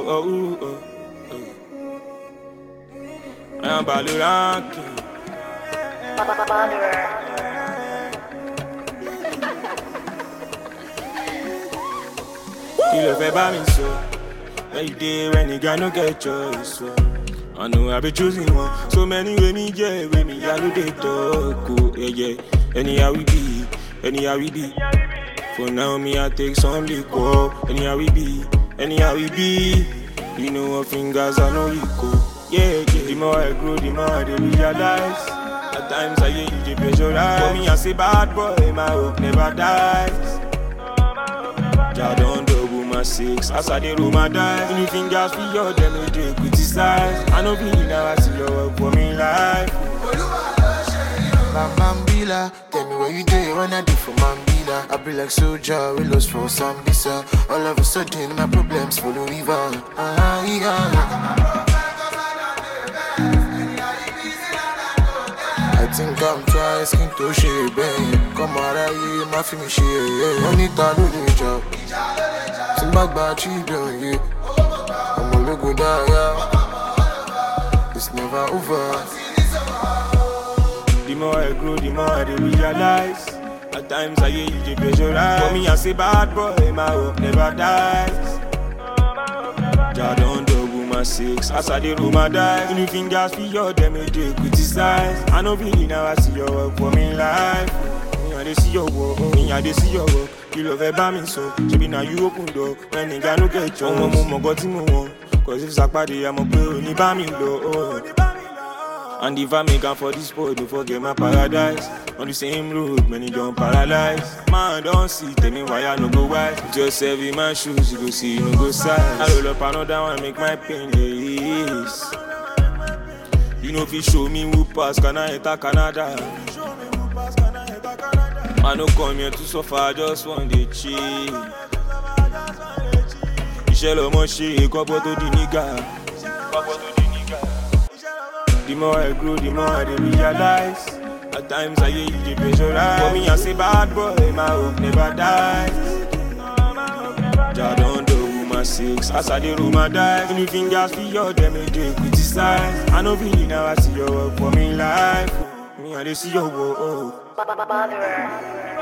oh, oh, oh. I'm Baloranki. Kí ló fẹ́ bá mi sọ? Where you dey when the guy no get choice? So. I know I be choosing one. So many way me yeah, way me I do they talk. Oh, yeah, yeah. Anyhow we be, anyhow we be. For now me I take some liquor. Anyhow we be, anyhow we be. You know what fingers I know you go. Yeah, yeah. The more I grow, the more I dey realize. At times I hear you dey pressurize. For me I say bad boy, my hope never dies. Ja don double my six as I dey roll my dice. Any fingers for your them no dey criticize. I no be now I see your work for me life. My Mambila, tell me where you dey when I do for Mambila. I be like soldier, we lost for Sambisa. All of a sudden, my problems follow river. Ah, yeah. I think I'm trying skin to share, babe. Come out of here, my film share, yeah. Money ta do the job. Simba gba children, yeah. I'm a logo die, yeah. It's never over. The more I grow, the more I dey realize. At times I hear you dey pressurize. For me I say bad boy, my hope never dies. Ja don double my six as I dey roll my dice. Any fingers for your them no dey criticize. I no be now I see your work for me life. Me I dey see your work, me I dey see your work. Kí ló fẹ́ bá mi sọ? Ṣebí na you open door when nìga no get chance. Ọmọ mo mọ̀ gọ́ tí mo wọ̀n. Cause if sàpàdé àmọ̀ pé ò ní bá mi lọ. Oh. And if I make am for this boy, don't forget my paradise. On the same road, many don't paralyze. Man, don't see, tell me why I no go wise. Just serve in my shoes, you go see, you no go size. I roll up another one, make my pain less. You know if you show me who pass, can I enter Canada? I no come here to suffer, I just want to chill. Iṣẹ́ lọmọ ṣe kọ́pọ̀ tó di nígà. Kọ́pọ̀ tó di nígà. The more I grow, the more I dey realize. At times I hear you dey pressurize. For me I say bad boy, my hope never dies. Ja don double my six as I dey roll my dice. Any fingers for your them no dey criticize. I no be now I see your work for me life. Me I dey see your work. Oh. Botherer.